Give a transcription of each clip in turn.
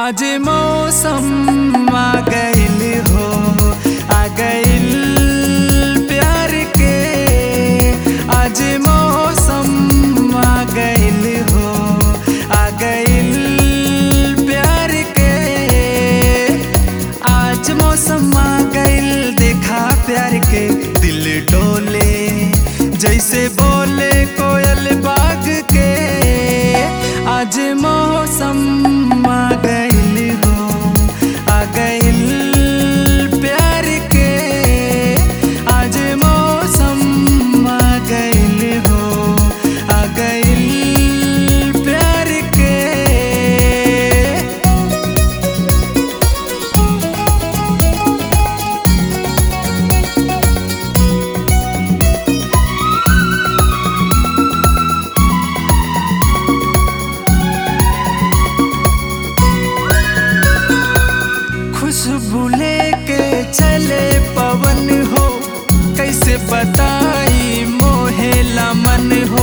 आज मौसम आ गइल हो आ गइल प्यार के आज मौसम आ गइल हो आ गइल प्यार के आज मौसम आ गइल देखा प्यार के दिल डोले जैसे बोले कोयल बाग के आज मौसम आ गइल हो आ गइल प्यार के आज मौसम आ गइल हो आ गइल प्यार के खुशबू लेके चले पवन हो कैसे बताई मोहेला मन हो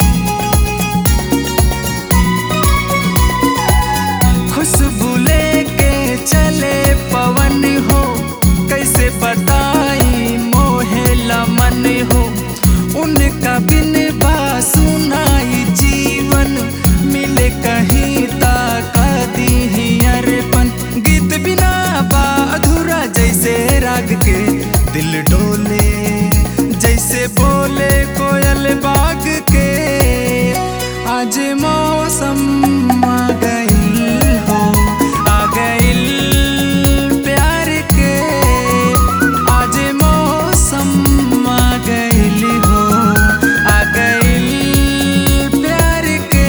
खुशबू लेके चले पवन हो कैसे बताई मोहेला मन हो उनका बिन बा सुनाई जीवन मिले कहीं ताका दी अरपन गीत बिना बा अधूरा जैसे राग के दिल डोले जैसे बोले कोयल बाग के आज मौसम आ गइल हो आ गइल प्यार के आज मौसम आ गइल हो आ गइल प्यार के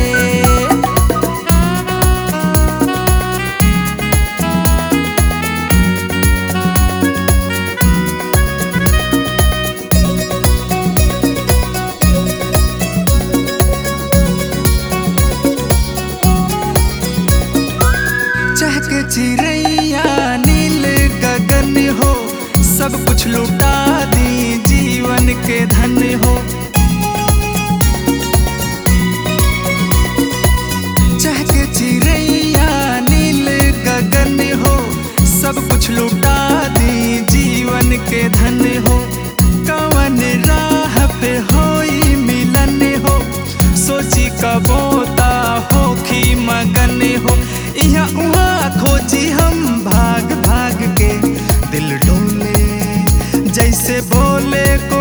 चहक चिड़ैया नील गगन हो सब कुछ लुटा दी जीवन के धन हो चहक चिड़ैया नील गगन हो सब कुछ लुटा दी जीवन के धन हो कवन राह पे होई मिलन हो सोची कबोता होखी मगन हो इहाँ उहाँ खोजी हम भाग भाग के दिल डोले जैसे बोले को